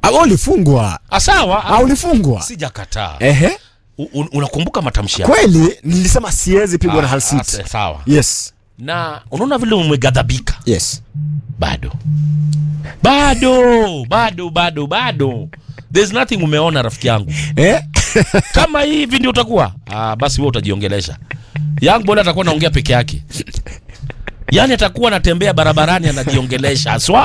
Ah, wewe ulifungwa Ah, sawa Ah, ulifungwa sijakataa ehe U- un- unakumbuka matamshi yako kweli nilisema siwezi pigwa na Hull Ah, City ah, sawa yes na unaona vile umegadhabika yes bado bado bado bado bado there's nothing umeona rafiki yangu eh kama hivi ndio utakuwa ah, basi wewe utajiongelesha young boy atakuwa anaongea peke yake yaani atakuwa anatembea barabarani anajiongelesha aswa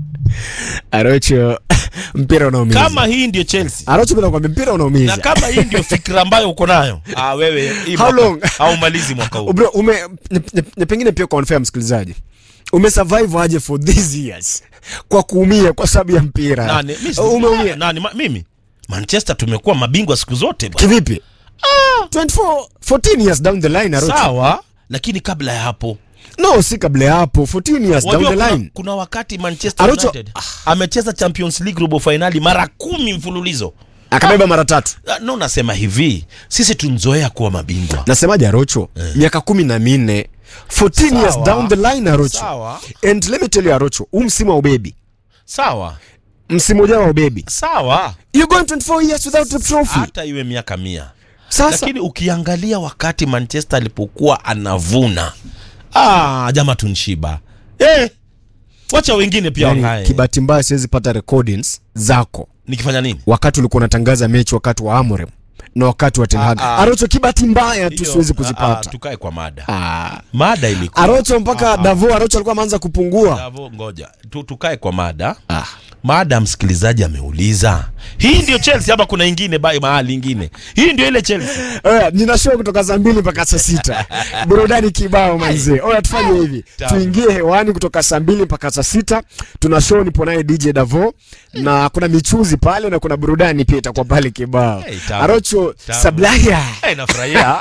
Arocho mpira unaumiza kama hii ndio chelsea Arocho bila kwambia mpira na unaumiza kama hii ndio fikra ambayo uko nayo ah, wewe hii How mwaka- long? haumalizi mwaka huu bro ume ni- ni- ni pengine pia kwa unfair msikilizaji umesurvive aje for these years kwa kuumia kwa sababu ya mpira nani, mi si- umeumia nani, ma, mimi manchester tumekuwa mabingwa siku zote bwana. kivipi 24 14 years down the line Arocho sawa lakini kabla ya hapo no si kabla ya hapo 14 years down Wajua the kuna, line kuna wakati manchester Arocho- united amecheza champions league robo finali mara kumi mfululizo akabeba mara tatu Ah, no nasema hivi sisi tunzoea kuwa mabingwa nasemaje Arocho miaka kumi na minne 14 years Sawa. down the line Arocho sawa and let me tell you Arocho huu msimu wa ubebi sawa msimu ujao wa ubebi sawa you going 24 years without a trophy hata iwe miaka mia sasa lakini ukiangalia wakati manchester alipokuwa anavuna ah, jama tunshiba eh, wacha wengine pia yani, wangae kibahati mbaya siwezi pata recordings zako nikifanya nini wakati ulikuwa unatangaza mechi wakati wa Amorim na wakati wa Ten Hag. Ah, ah. Arocho kibahati mbaya tu Hiyo, siwezi ah, ah, kuzipata. tukae kwa mada Ah. mada ilikuwa Arocho mpaka Davo Arocho alikuwa ameanza kupungua. Bravo, ngoja tu, tukae kwa mada Ah. mada msikilizaji ameuliza hii ndio chelsea ama kuna ingine bai mahali ingine hii ndio ile chelsea Oya, nina show kutoka saa mbili mpaka saa sita burudani kibao manzee. Oya, tufanye hivi, Tamu. tuingie hewani kutoka saa mbili mpaka saa sita. Tuna show nipo naye DJ Davo na kuna michuzi pale na kuna burudani pia itakuwa pale kibao. Hey, tamu. Arocho Tamu. Sablaya. hey, nafurahia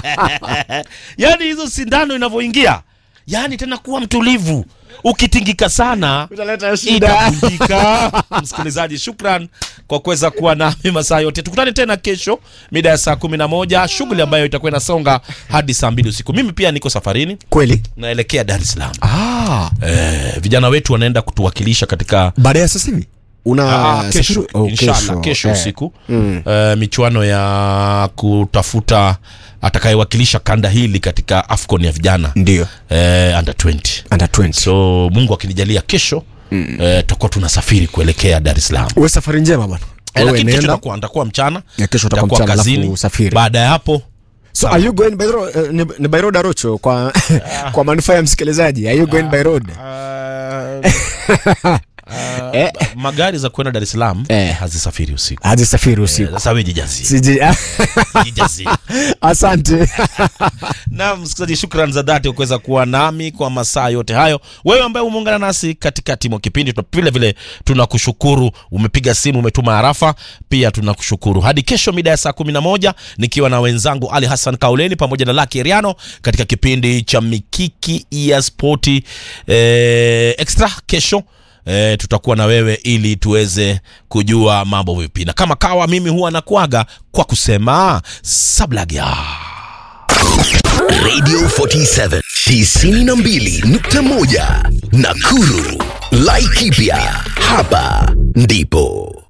yaani hizo sindano inavyoingia yaani tena kuwa mtulivu ukitingika sana Utaleta shida. itavunjika msikilizaji shukran kwa kuweza kuwa nami masaa yote tukutane tena kesho mida ya saa kumi na moja shughuli ambayo itakuwa inasonga hadi saa mbili usiku mimi pia niko safarini Kweli? naelekea dar es salaam Ah. eh, vijana wetu wanaenda kutuwakilisha katika Baada ya sasa hivi una Ah, kesho, safiri- oh, inshallah kesho Eh. usiku eh, michuano ya kutafuta atakayewakilisha kanda hili katika afcon ya vijana Ndio. eh, under 20 Under 20. so mungu akinijalia kesho eh, tutakuwa tunasafiri kuelekea dar es salaam Uwe safari njema bwana. Eh, Wewe lakini kesho nenda. nitakuwa nitakuwa mchana Ya kesho utakuwa nitakuwa mchana, alafu kazini usafiri. baada ya hapo So are you going by road? Uh, ni, ni by road Arocho kwa kwa manufaa ya msikilizaji. Are you going by road? Eh. magari za kwenda dar es salaam Eh. hazisafiri usiku Hadi safiri usiku. sasa we jijazie Siji. jijazie Asante. na msikilizaji shukran za dhati kwa kuweza kuwa nami kwa masaa yote hayo wewe ambaye umeungana nasi katikati mwa kipindi tuna- vile vile tunakushukuru umepiga simu umetuma harafa pia tunakushukuru hadi kesho mida ya saa kumi na moja nikiwa na wenzangu ali hassan kauleni pamoja na laki eriano katika kipindi cha mikiki ya spoti eh, extra kesho E, tutakuwa na wewe ili tuweze kujua mambo vipi na kama kawa mimi huwa nakuaga kwa kusema sablagya Radio 47 92.1 Nakuru. Laikipia. Hapa ndipo